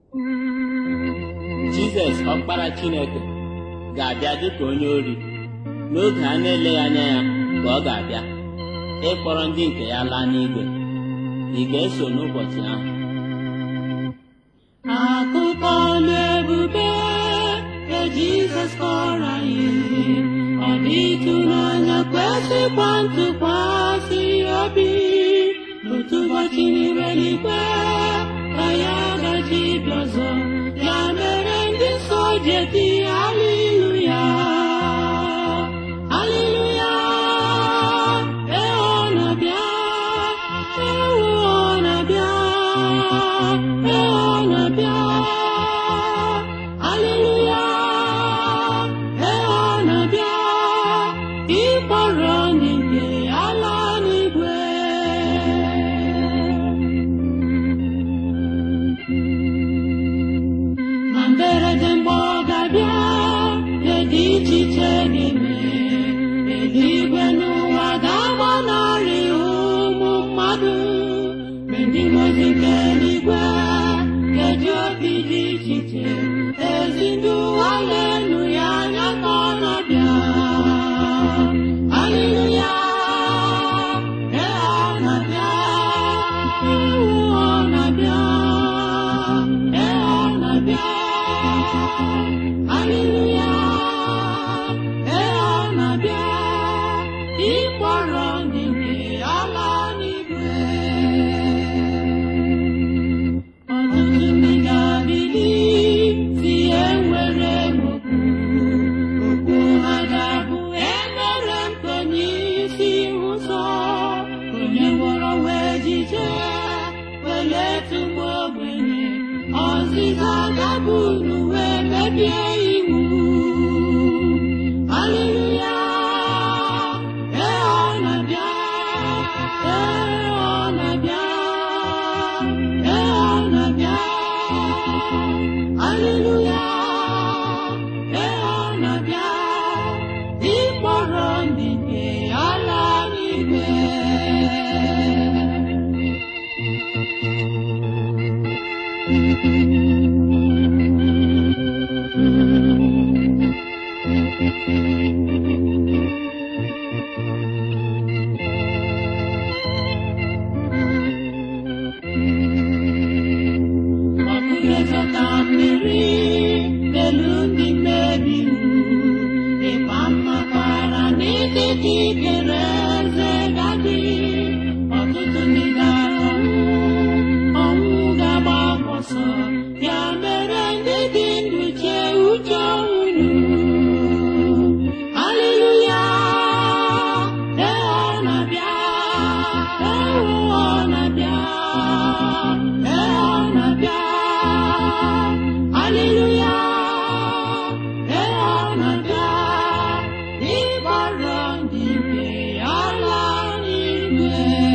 Jizọs ọkpara Chineke ga-abịa dịka onye ori n'oge a na-eleghị anya ya ka ọ ga-abịa ịkpọrọ ndị nke ya laa n'igwe ị ga-eso n'ụbọchị ahụ Akụkọ na-ebube nke Jizọs kọrọ anyị ọ dị ịtụnanya kwesịkwa ntụkwasị obi otu ụbọchị n'ime n'ikpe ka ya gaji bịa ọzọ ya mere ndị nsọ ji eti haleluya haleluya ee ọ na-abịa ewu ọ na-abịa ee ọ na-abịa haleluya ee ọ na-abịa ịkpọrọ ndị nke ala n'igwe na mberede mgbe ọ ga-abịa dị iche iche ga-eme eluigwe n'ụwa ga-agbanarị ụmụ mmadụ mgbe ndị mozi nke eluigwe ga-eji obi dị iche iche ezi ndị haleluya anya ka ọ na-abịa haleluya ee ọ na-abịa ewu ọ na-abịa ee ọ na-abịa haleluya ee ọ na-abịa ịkpọrọ ndị nke ala n'igwe ọtụtụ ndị ga-abili si enwere m okwu okwu ha ga-abụ emere m ka onye isi ụzọ onye gwọrọ wee jije weletu m ogbenye ọzịza ga-abụ n'uwe mebie iwu haleluya ee ọ na-abịa ee ọ na-abịa ee ọ na-abịa haleluya ee ọ na-abịa ịkpọrọ ndị nke ala n'igwe ọkụgezọta mmiri n'elu ndị mmebi iwu ịkpa mmakwara n'etiti ikere eze gadị ọtụtụ ndị ga-anwụ ọnwụ ga-agba ọsọ ya mere ndị dị ndụ chee uche unu haleluya ee ọ na-abịa ewu ọ na-abịa ee ọ na-abịa haleluya ee ọ na-abịa ịgbara ndị nke ala n'igwe